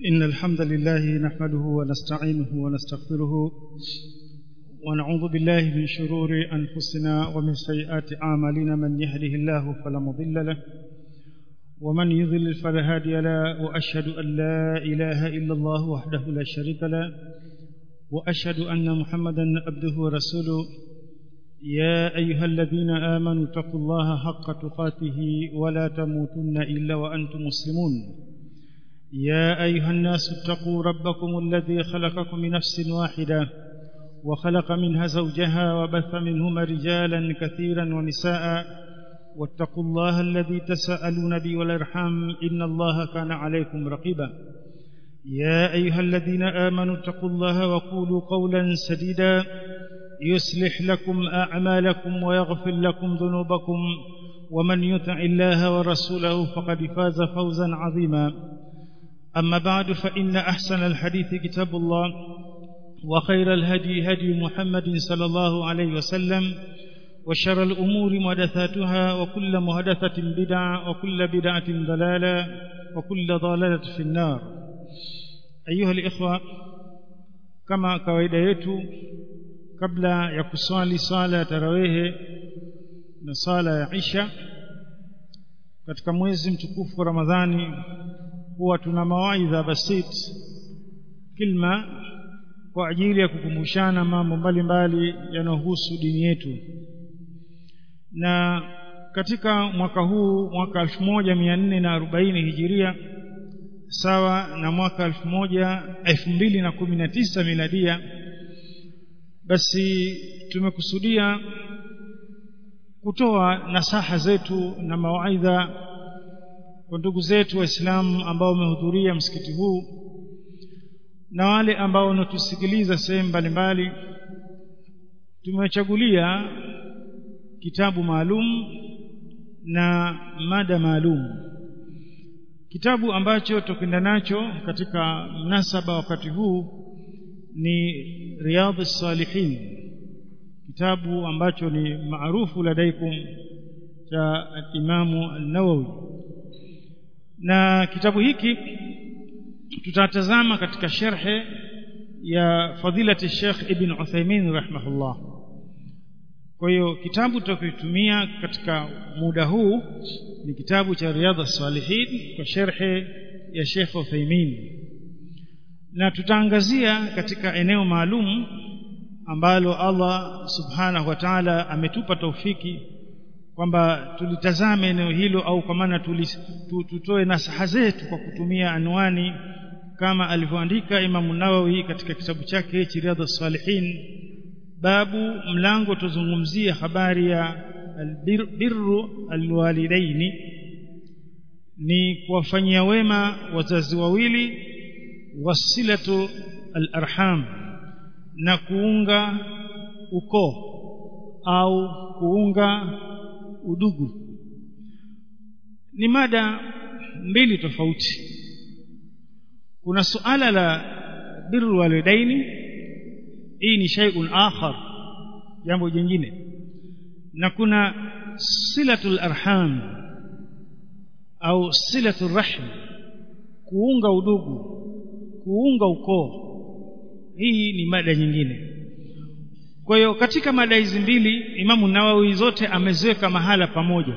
إن الحمد لله نحمده ونستعينه ونستغفره ونعوذ بالله من شرور أنفسنا ومن سيئات أعمالنا من يهده الله فلا مضل له ومن يضلل فلا هادي له وأشهد أن لا إله إلا الله وحده لا شريك له وأشهد أن محمدا عبده ورسوله يا أيها الذين آمنوا اتقوا الله حق تقاته ولا تموتن إلا وأنتم مسلمون يا أيها الناس اتقوا ربكم الذي خلقكم من نفس واحدة وخلق منها زوجها وبث منهما رجالا كثيرا ونساء واتقوا الله الذي تساءلون به والارحام إن الله كان عليكم رقيبا يا أيها الذين آمنوا اتقوا الله وقولوا قولا سديدا يصلح لكم أعمالكم ويغفر لكم ذنوبكم ومن يطع الله ورسوله فقد فاز فوزا عظيما أما بعد فإن أحسن الحديث كتاب الله وخير الهدي هدي محمد صلى الله عليه وسلم وشر الأمور محدثاتها وكل محدثة بدعة وكل بدعة ضلالة وكل ضلالة في النار أيها الإخوة كما kawaida yetu kabla ya kuswali swala ya tarawehe na swala ya isha katika mwezi mtukufu wa Ramadhani huwa tuna mawaidha basit kilma kwa ajili ya kukumbushana mambo mbalimbali yanayohusu dini yetu na katika mwaka huu mwaka 1440 hijiria sawa na mwaka 2019 miladia basi tumekusudia kutoa nasaha zetu na mawaidha kwa ndugu zetu waislamu ambao wamehudhuria msikiti huu na wale ambao wanatusikiliza sehemu mbalimbali tumewachagulia kitabu maalum na mada maalum kitabu ambacho tukwenda nacho katika mnasaba wakati huu ni riyadh salihin kitabu ambacho ni maarufu ladaikum cha imamu an-nawawi na kitabu hiki tutatazama katika sharhe ya fadilati Sheikh Ibn Uthaymeen rahimahullah kwa hiyo kitabu tutakitumia katika muda huu ni kitabu cha Riyadh salihin kwa sharhe ya Sheikh Uthaymeen na tutaangazia katika eneo maalum ambalo Allah subhanahu wa ta'ala ametupa taufiki kwamba tulitazame eneo hilo au kwa maana tutoe nasaha zetu kwa kutumia anwani kama alivyoandika Imam Nawawi katika kitabu chake Riyadhus Salihin babu mlango tuzungumzia habari ya albirru alwalidaini ni kuwafanyia wema wazazi wawili wasilatu alarham na kuunga ukoo au kuunga udugu ni mada mbili tofauti kuna suala la birru walidaini hii ni shay'un akhar jambo jingine na kuna silatul arham au silatul rahm kuunga udugu kuunga ukoo hii ni mada nyingine kwa hiyo katika mada hizi mbili Imamu Nawawi zote ameziweka mahala pamoja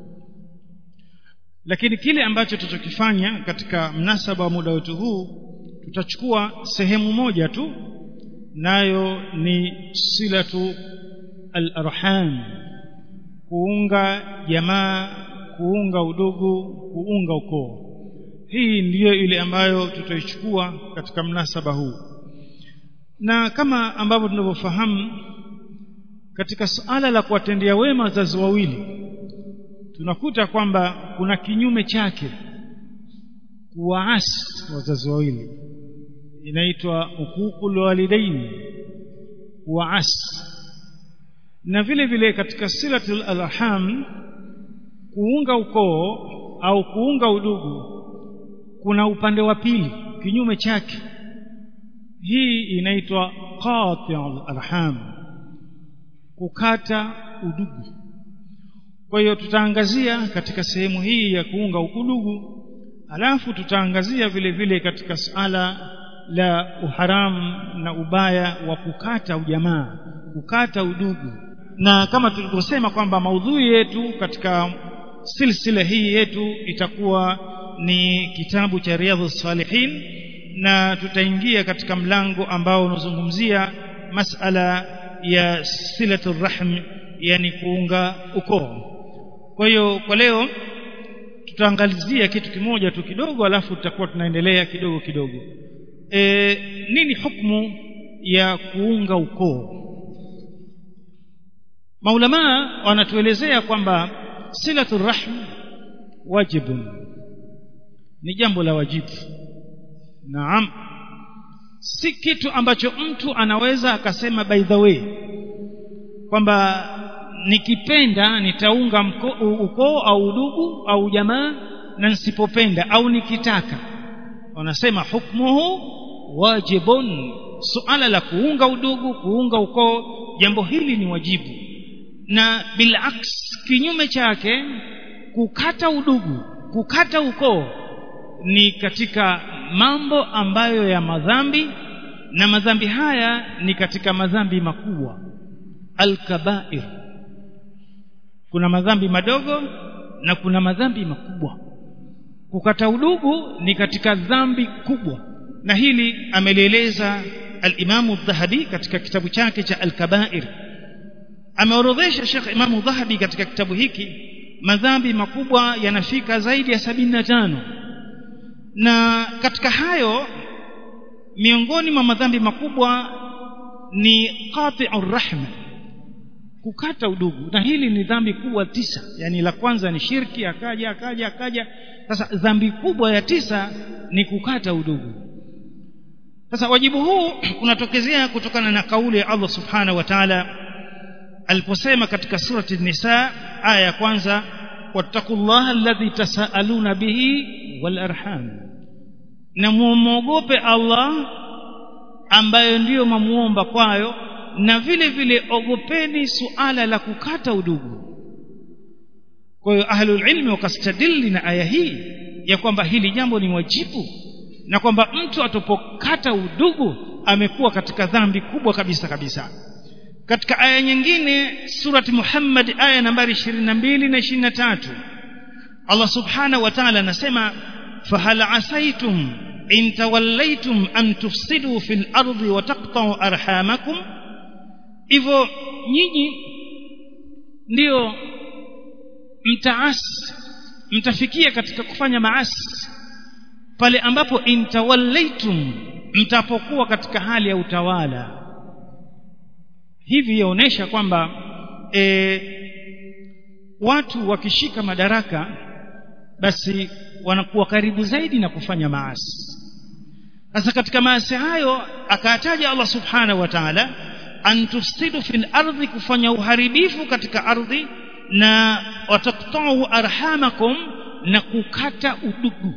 lakini kile ambacho tutachokifanya katika mnasaba wa muda wetu huu tutachukua sehemu moja tu nayo ni silatu al-arham kuunga jamaa kuunga udugu kuunga ukoo hii ndiyo ile ambayo tutaichukua katika mnasaba huu na kama ambavyo tunavyofahamu katika suala la kuwatendea wema wazazi wawili tunakuta kwamba kuna kinyume chake kuwaasi wazazi wawili inaitwa huququl walidaini kuwaasi na vile vile katika silatul arham kuunga ukoo au kuunga udugu kuna upande wa pili kinyume chake hii inaitwa qati'ul arham kukata udugu kwa hiyo tutaangazia katika sehemu hii ya kuunga udugu alafu tutaangazia vile vile katika suala la uharamu na ubaya wa kukata ujamaa kukata udugu na kama tulivyosema kwamba maudhui yetu katika silsila hii yetu itakuwa ni kitabu cha riadhu salihin na tutaingia katika mlango ambao unazungumzia masala ya silatul rahm yani kuunga ukoo kwa hiyo kwa leo tutaangalizia kitu kimoja tu kidogo alafu tutakuwa tunaendelea kidogo kidogo e, nini hukumu ya kuunga ukoo maulamaa wanatuelezea kwamba silatul rahm wajibun ni jambo la wajibu naam si kitu ambacho mtu anaweza akasema by the way kwamba nikipenda nitaunga ukoo au udugu au jamaa na nisipopenda au nikitaka wanasema hukmuhu wajibun suala la kuunga udugu kuunga ukoo jambo hili ni wajibu na bilaks kinyume chake kukata udugu kukata ukoo ni katika mambo ambayo ya madhambi na madhambi haya ni katika madhambi makubwa alkabair kuna madhambi madogo na kuna madhambi makubwa kukata udugu ni katika dhambi kubwa na hili amelieleza al-Imamu Dhahabi katika kitabu chake cha al-Kabair ameorodhesha Sheikh Imamu Dhahabi katika kitabu hiki madhambi makubwa yanafika zaidi ya sabini na tano na katika hayo miongoni mwa madhambi makubwa ni qati'ur rahma kukata udugu na hili ni dhambi kubwa tisa yani la kwanza ni shirki akaja akaja akaja sasa dhambi kubwa ya tisa ni kukata udugu sasa wajibu huu unatokezea kutokana na kauli ya Allah subhanahu wa ta'ala aliposema katika surati nisa aya ya kwanza wattaqullaha alladhi tasaaluna bihi wal arham na muogope Allah ambayo ndiyo mamuomba kwayo na vile vile ogopeni suala la kukata udugu kwa hiyo ahlul ilmi wakastadili na aya hii ya kwamba hili jambo ni wajibu na kwamba mtu atopokata udugu amekuwa katika dhambi kubwa kabisa kabisa katika aya nyingine surati Muhammad aya nambari 22 na 23 Allah subhanahu wa ta'ala anasema fahal asaitum in tawallaitum an tufsidu fil ardi wa taqta'u arhamakum hivyo nyinyi ndio mtaasi mtafikia katika kufanya maasi pale ambapo intawallaitum mtapokuwa katika hali ya utawala hivi yaonesha kwamba e, watu wakishika madaraka basi wanakuwa karibu zaidi na kufanya maasi sasa katika maasi hayo akataja Allah subhanahu wa ta'ala an tufsidu fil ardhi kufanya uharibifu katika ardhi na wataktau arhamakum na kukata udugu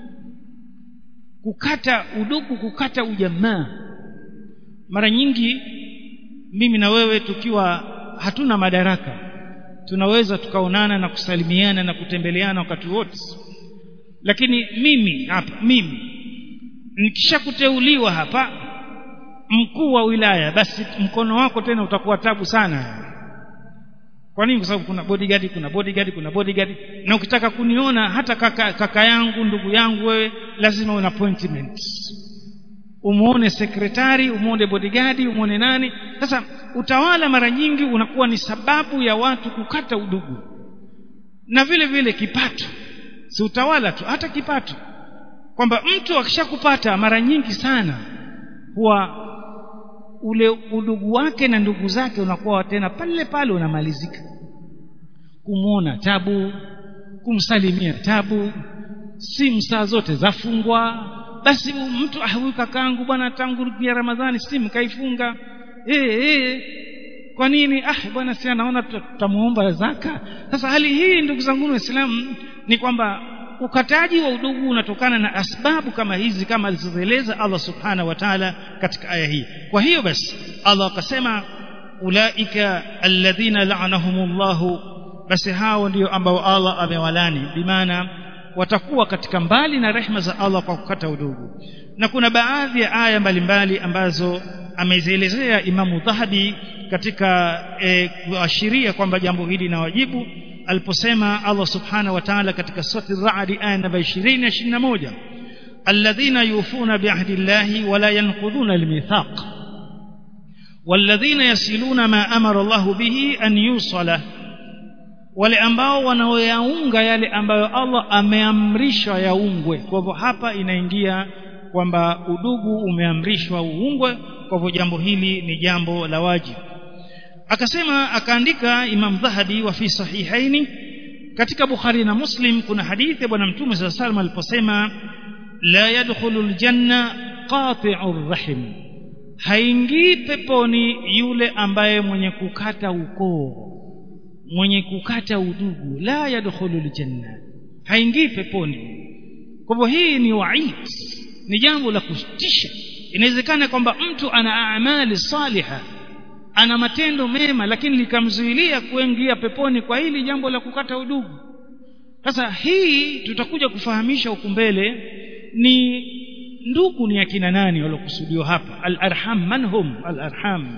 kukata udugu kukata ujamaa mara nyingi mimi na wewe tukiwa hatuna madaraka tunaweza tukaonana na kusalimiana na kutembeleana wakati wote lakini mimi hapa mimi nikishakuteuliwa hapa mkuu wa wilaya basi mkono wako tena utakuwa tabu sana kwa nini kwa sababu kuna bodyguard kuna bodyguard kuna bodyguard na ukitaka kuniona hata kaka, kaka yangu ndugu yangu wewe lazima una appointment umuone sekretari umuone bodyguard umuone nani sasa utawala mara nyingi unakuwa ni sababu ya watu kukata udugu na vile vile kipato si utawala tu hata kipato kwamba mtu akishakupata mara nyingi sana huwa ule udugu wake na ndugu zake unakuwa tena pale pale unamalizika kumwona tabu kumsalimia tabu simu saa zote zafungwa basi mtu ah huyu kakaangu bwana tangu ya Ramadhani simu kaifunga eh eh kwa nini ah bwana si anaona tutamuomba zaka sasa hali hii ndugu zangu waislamu ni kwamba ukataji wa udugu unatokana na asbabu kama hizi kama alizoeleza Allah subhanahu wa ta'ala katika aya hii kwa hiyo basi Allah akasema ulaika alladhina la'anahumullahu basi hao ndio ambao Allah amewalani bimaana watakuwa katika mbali na rehma za Allah kwa kukata udugu na kuna baadhi ya aya mbalimbali ambazo amezielezea Imamu Dhahabi katika e, kuashiria kwamba jambo hili na wajibu aliposema Allah subhanahu wa ta'ala katika sura Ar-Ra'd aya namba 20 na 21 alladhina yufuna bi'ahdi Allahi wa la yanqudhuna al-mithaq walladhina yasiluna ma amara Allahu bihi an yusala wale ambao wanaoyaunga yale ambayo Allah ameamrisha yaungwe kwa hivyo hapa inaingia kwamba udugu umeamrishwa uungwe kwa hivyo jambo hili ni jambo la wajibu akasema akaandika Imam Dhahabi wa fi sahihaini katika Bukhari na Muslim kuna hadithi ya bwana mtume sallallahu alayhi wasallam aliposema la yadkhulu aljanna qati'ur rahim haingii peponi yule ambaye mwenye kukata ukoo mwenye kukata udugu la yadkhulu aljanna haingii peponi kwa hivyo hii ni waid ni jambo la kutisha inawezekana kwamba mtu ana amali saliha ana matendo mema lakini likamzuilia kuingia peponi kwa hili jambo la kukata udugu sasa hii tutakuja kufahamisha huku mbele ni ndugu ni akina nani waliokusudiwa hapa al-arham man hum al-arham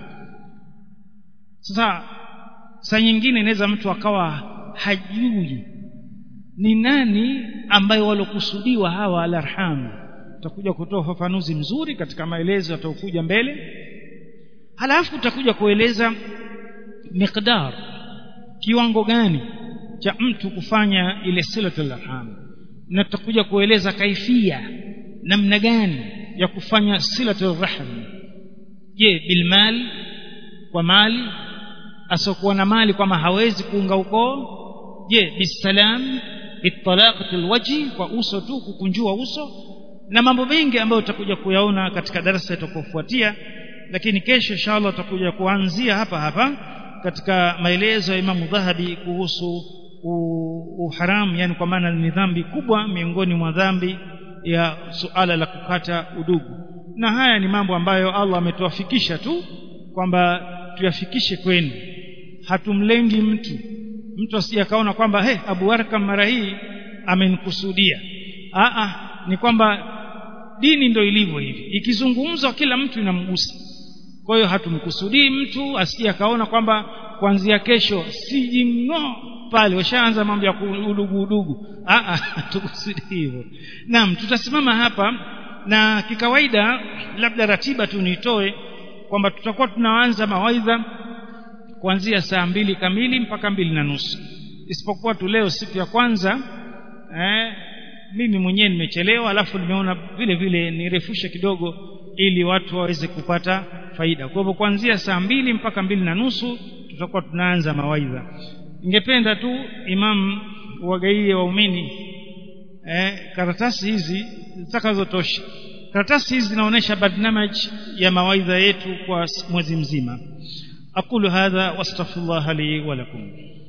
sasa saa nyingine inaweza mtu akawa hajui ni nani ambaye walokusudiwa hawa al-arham tutakuja kutoa ufafanuzi mzuri katika maelezo yatakuja mbele halafu tutakuja kueleza miqdar kiwango gani cha mtu kufanya ile silatul arham na tutakuja kueleza kaifia namna gani ya kufanya silatul rahm je bilmal kwa mali asokuwa na mali kwama hawezi kuunga ukoo je bisalam bitalaqatil wajhi kwa uso tu kukunjua uso na mambo mengi ambayo tutakuja kuyaona katika darasa itakayofuatia lakini kesho inshallah tutakuja kuanzia hapa hapa katika maelezo ya Imam Dhahabi kuhusu uharamu yani kwa maana ni dhambi kubwa miongoni mwa dhambi ya suala la kukata udugu na haya ni mambo ambayo Allah ametuafikisha tu kwamba tuyafikishe kwenu hatumlengi mtu mtu asije akaona kwamba he Abu Arkam mara hii amenikusudia a a ni kwamba dini ndio ilivyo hivi ikizungumzwa kila mtu inamgusa kwa hiyo hatumkusudii mtu asije akaona kwamba kuanzia kesho sijing'o pale washaanza mambo ya udugu udugu a a tukusudii hivyo naam tutasimama hapa na kikawaida labda ratiba tu nitoe kwamba tutakuwa tunaanza mawaidha kuanzia saa mbili kamili mpaka mbili na nusu isipokuwa tu leo siku ya kwanza eh, mimi mwenyewe nimechelewa alafu nimeona vile vile nirefushe kidogo ili watu waweze kupata faida kwa hivyo kuanzia saa mbili mpaka mbili na nusu tutakuwa tunaanza mawaidha ningependa tu imam wagaie waumini eh, karatasi hizi zitakazotosha karatasi hizi zinaonyesha barnamaj ya mawaidha yetu kwa mwezi mzima aqulu hadha wastaghfirullah li wa lakum